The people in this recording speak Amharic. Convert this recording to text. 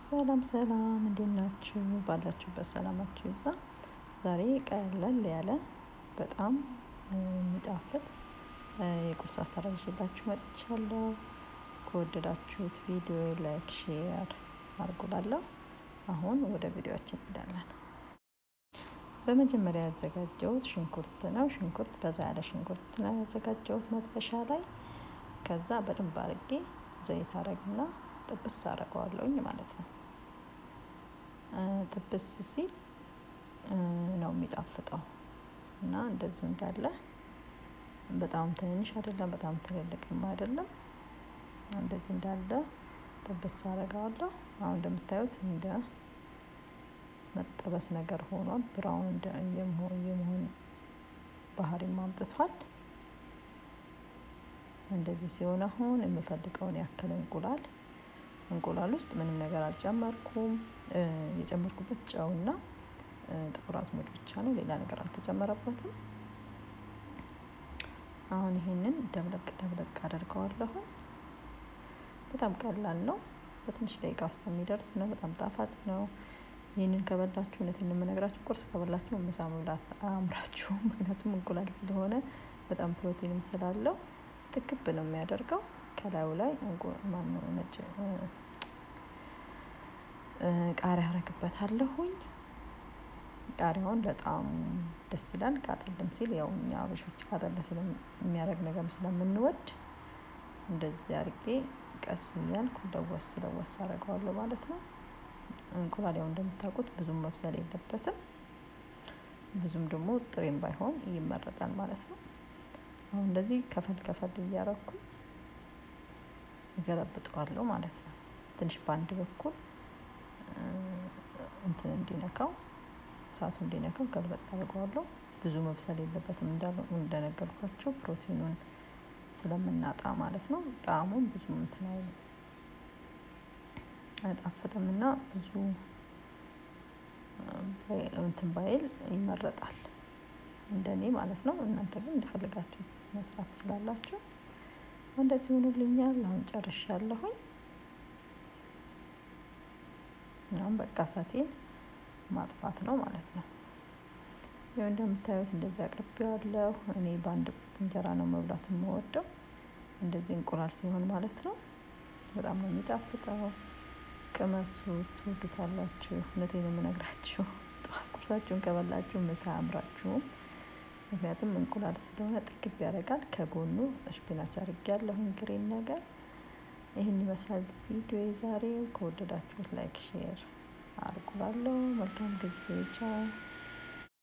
ሰላም ሰላም እንዴት ናችሁ? ባላችሁበት ሰላማችሁ ይብዛ። ዛሬ ቀለል ያለ በጣም የሚጣፍጥ የቁርስ አሰራር ይዤላችሁ መጥቻለሁ። ከወደዳችሁት ቪዲዮ ላይክ፣ ሼር አድርጉላለሁ። አሁን ወደ ቪዲዮችን እንሄዳለን። በመጀመሪያ ያዘጋጀሁት ሽንኩርት ነው። ሽንኩርት በዛ ያለ ሽንኩርት ነው ያዘጋጀሁት መጥበሻ ላይ። ከዛ በደንብ አድርጌ ዘይት አረግና ጥብስ አረገዋለሁኝ ማለት ነው። ጥብስ ሲል ነው የሚጣፍጠው እና እንደዚሁ እንዳለ በጣም ትንንሽ አይደለም፣ በጣም ትልልቅም አይደለም። እንደዚህ እንዳለ ጥብስ አረገዋለሁ። አሁን እንደምታዩት እንደ መጠበስ ነገር ሆኗል። ብራውን የመሆን ባህሪም አምጥቷል። እንደዚህ ሲሆን አሁን የምፈልገውን ያክል እንቁላል እንቁላል ውስጥ ምንም ነገር አልጨመርኩም። የጨመርኩበት ጨውና ጥቁር አዝሙድ ብቻ ነው። ሌላ ነገር አልተጨመረበትም። አሁን ይሄንን ደብለቅ ደብለቅ አደርገዋለሁ። በጣም ቀላል ነው። በትንሽ ደቂቃ ውስጥ የሚደርስ ነው። በጣም ጣፋጭ ነው። ይህንን ከበላችሁ እውነቴን የምነግራችሁ ቁርስ ከበላችሁ ምሳ መብላት አያምራችሁም። ምክንያቱም እንቁላል ስለሆነ በጣም ፕሮቲንም ስላለው ትክብ ነው የሚያደርገው። ከላዩ ላይ ማነው ነጭ ቃሪያ አረግበታለሁኝ። ቃሪያውን በጣም ደስ ይላል። ቃጠልም ሲል ያው እኛ አበሾች ቃጠል የሚያደርግ ነገር ስለምንወድ እንደዚህ አድርጌ ቀስ እያልኩ ለወስ ለወስ አደርገዋለሁ ማለት ነው። እንቁላል ያው እንደምታውቁት ብዙም መብሰል የለበትም። ብዙም ደግሞ ጥሬም ባይሆን ይመረጣል ማለት ነው። አሁን እንደዚህ ከፈል ከፈል እያረኩኝ እገለብጠዋለሁ ማለት ነው። ትንሽ በአንድ በኩል እንትን እንዲነካው እሳቱ እንዲነካው ገልበጥ አድርገዋለሁ። ብዙ መብሰል የለበትም እንደነገርኳቸው ፕሮቲኑን ስለምናጣ ማለት ነው። ጣዕሙም ብዙ እንትን አይልም አይጣፍጥም እና ብዙ እንትን ባይል ይመረጣል እንደኔ ማለት ነው። እናንተ ግን እንደፈለጋችሁት መስራት ትችላላችሁ። እንደዚህ ሆኖልኛል። አሁን ጨርሻለሁኝ። አሁን በቃ እሳቴን ማጥፋት ነው ማለት ነው። ይኸው እንደምታዩት እንደዚህ አቅርቤዋለሁ። እኔ በአንድ እንጀራ ነው መብላት የምወደው እንደዚህ እንቁላል ሲሆን ማለት ነው። በጣም ነው የሚጣፍጠው። ቅመሱ፣ ትወዱታላችሁ። እውነቴን ነው የምነግራችሁ። ጠዋት ቁርሳችሁን ከበላችሁ ምሳ አያምራችሁም። ምክንያቱም እንቁላል ስለሆነ ጥግብ ያደርጋል። ከጎኑ ስፒናች አድርጌያለሁኝ ግሬን ነገር። ይህን ይመስላል ቪዲዮ ዛሬ። ከወደዳችሁት ላይክ፣ ሼር አድርጉላለሁ። መልካም ጊዜ። ቻው